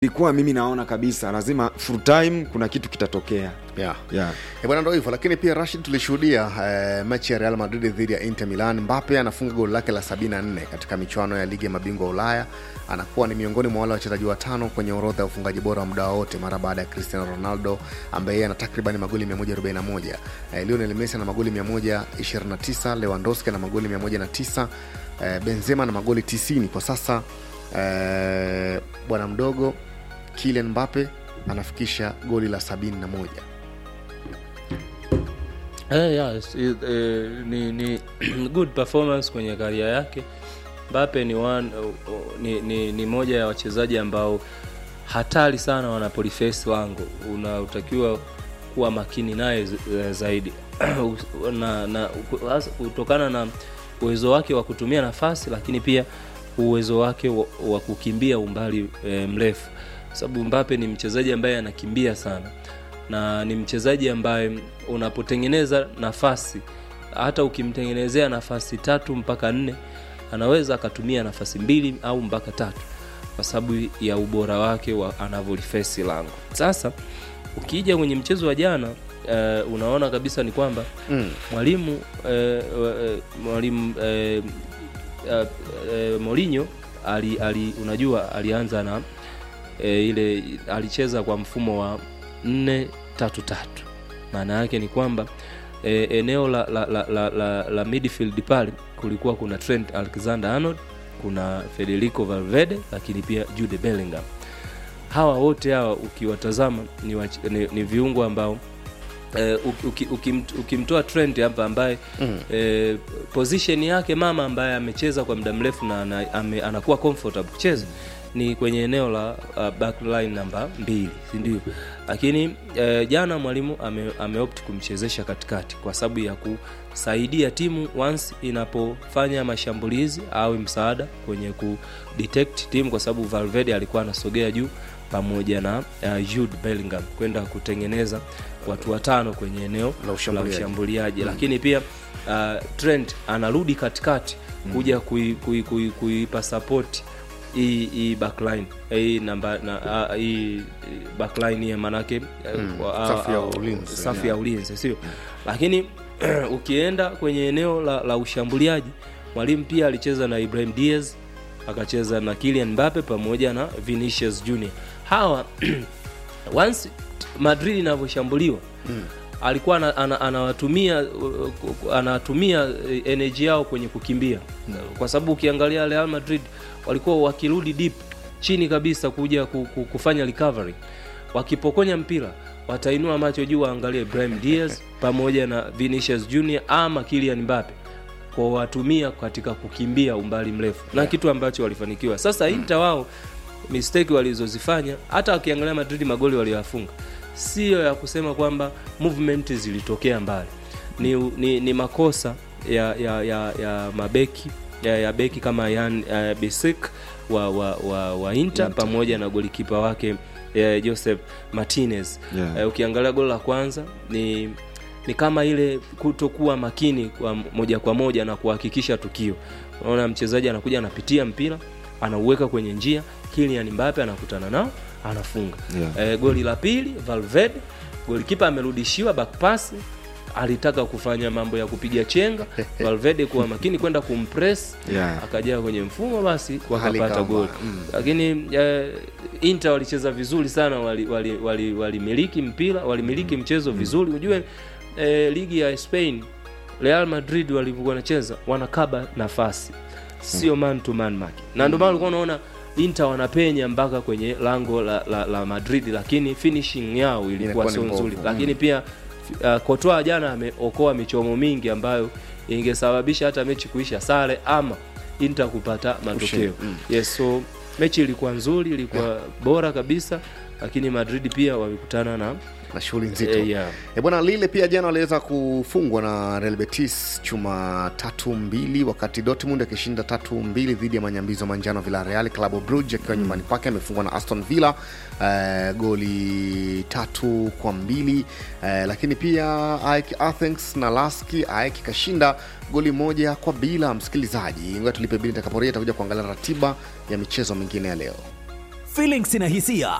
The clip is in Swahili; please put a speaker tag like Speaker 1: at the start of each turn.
Speaker 1: ilikuwa mimi naona kabisa lazima full time kuna kitu kitatokea
Speaker 2: yeah.
Speaker 1: yeah.
Speaker 2: E bwana, ndo hivyo. Lakini pia Rashid, tulishuhudia eh, mechi ya Real Madrid dhidi ya Inter Milan. Mbappe anafunga goli lake la 74 katika michuano ya ligi ya mabingwa wa Ulaya. Anakuwa ni miongoni mwa wale wachezaji watano kwenye orodha ya ufungaji bora wa muda wote mara baada ya Cristiano Ronaldo ambaye yeye ana takriban magoli 141. Eh, Lionel Messi ana magoli 129, Lewandowski ana magoli 109, eh, Benzema na magoli 90 kwa sasa. Eh, bwana mdogo Kylian Mbappe anafikisha goli la 71.
Speaker 3: Eh, yes, it, eh, ni, ni good performance kwenye karia yake Mbappe ni, one, uh, uh, ni, ni, ni moja ya wachezaji ambao hatari sana wanapolifesi lango unatakiwa kuwa makini naye z- eh, zaidi na, na hasa kutokana na uwezo wake wa kutumia nafasi lakini pia uwezo wake wa, wa kukimbia umbali e, mrefu sababu Mbappe ni mchezaji ambaye anakimbia sana na ni mchezaji ambaye unapotengeneza nafasi hata ukimtengenezea nafasi tatu mpaka nne anaweza akatumia nafasi mbili au mpaka tatu kwa sababu ya ubora wake wa anavyolifesi lango sasa ukija kwenye mchezo wa jana uh, unaona kabisa ni kwamba
Speaker 2: Mm.
Speaker 3: mwalimu uh, uh, mwalimu uh, uh, uh, Mourinho ali, ali, unajua alianza na uh, ile alicheza kwa mfumo wa nne tatu tatu maana yake ni kwamba e, eneo la, la, la, la, la, la midfield pale kulikuwa kuna Trent Alexander Arnold kuna Federico Valverde lakini pia Jude Bellingham hawa wote hawa ukiwatazama ni, wach- ni, ni viungo ambao eh, uki- uki- ukimt- ukimtoa Trent hapa ambaye
Speaker 2: Mm.
Speaker 3: eh, position yake mama ambaye amecheza kwa muda mrefu na ana, ame, anakuwa comfortable kucheza ni kwenye eneo la uh, backline namba mbili sindio lakini eh, jana mwalimu ame, ameopt kumchezesha katikati kwa sababu ya kusaidia timu once inapofanya mashambulizi au msaada kwenye ku detect timu kwa sababu Valverde alikuwa anasogea juu pamoja na uh, Jude Bellingham kwenda kutengeneza watu watano kwenye eneo
Speaker 2: La ushambuliaji.
Speaker 3: la ushambuliaji lakini pia uh, Trent anarudi katikati kuja kui- kui- kui- kuipa support hii hii backline hii namba na ah, hii backline ya manake eh,
Speaker 2: Mm,
Speaker 3: kwa-
Speaker 2: safu ya
Speaker 3: ah,
Speaker 2: ulinzi,
Speaker 3: safu
Speaker 2: yeah.
Speaker 3: ya ulinzi sio lakini ukienda kwenye eneo la, la ushambuliaji mwalimu pia alicheza na Ibrahim Diaz akacheza na Kylian Mbappe pamoja na Vinicius Junior hawa once Madrid inavyoshambuliwa
Speaker 2: Mm.
Speaker 3: alikuwa ana- ana- anawatumia uh, anatumia eh, energy yao kwenye kukimbia kwa sababu ukiangalia Real Madrid walikuwa wakirudi deep chini kabisa kuja ku- ku- kufanya recovery wakipokonya mpira watainua macho juu waangalie Ibrahim Diaz pamoja na Vinicius Junior ama Kylian Mbappe kwa watumia katika kukimbia umbali mrefu na kitu ambacho walifanikiwa sasa Inter wao mistake walizozifanya hata wakiangalia Madrid magoli walioyafunga sio ya kusema kwamba movement zilitokea mbali ni, ni, ni makosa ya, ya, ya, ya mabeki ya, ya beki kama Yan uh, Bisik wa, wa, wa, wa Inter,
Speaker 1: Inter.
Speaker 3: pamoja na golikipa wake eh, Joseph Martinez
Speaker 1: Yeah.
Speaker 3: eh, ukiangalia goli la kwanza ni ni kama ile kutokuwa makini kwa moja kwa moja na kuhakikisha tukio unaona mchezaji anakuja anapitia mpira anauweka kwenye njia Kylian Mbappe anakutana nao anafunga
Speaker 1: Yeah.
Speaker 3: e, goli la pili Valverde golikipa amerudishiwa back pass alitaka kufanya mambo ya kupiga chenga Valverde kuwa makini kwenda kumpress
Speaker 1: Yeah.
Speaker 3: akajaa kwenye mfumo basi
Speaker 2: Hali
Speaker 3: wakapata
Speaker 2: kama,
Speaker 3: goli
Speaker 2: mm.
Speaker 3: lakini eh, Inter walicheza vizuri sana walimiliki wali, wali, walimiliki mpira walimiliki mchezo vizuri ujue eh, ligi ya Spain Real Madrid walivyokuwa wanacheza wanakaba nafasi sio man to man mark na ndio maana ulikuwa unaona Inter wanapenya mpaka kwenye lango la, la, la Madrid lakini finishing yao ilikuwa
Speaker 2: Inakuwa ni
Speaker 3: sio
Speaker 2: mbovu.
Speaker 3: nzuri lakini pia uh, Courtois jana ameokoa michomo mingi ambayo ingesababisha hata mechi kuisha sare ama Inter kupata matokeo
Speaker 2: Ushindi, mm.
Speaker 3: yes so mechi ilikuwa nzuri ilikuwa bora kabisa lakini Madrid pia wamekutana na
Speaker 2: na shughuli nzito
Speaker 3: eh, yeah.
Speaker 2: E bwana Lille pia jana waliweza kufungwa na Real Betis chuma tatu mbili, wakati Dortmund akishinda tatu mbili dhidi ya manyambizo manjano Villarreal. Club Brugge akiwa nyumbani kwake amefungwa na Aston Villa eh, goli tatu kwa mbili eh, lakini pia AEK Athens na Laski AEK ikashinda goli moja kwa bila. Msikilizaji, ngoja tulipe bili, nitakaporejea takuja kuangalia ratiba ya michezo mingine ya leo.
Speaker 4: feelings na hisia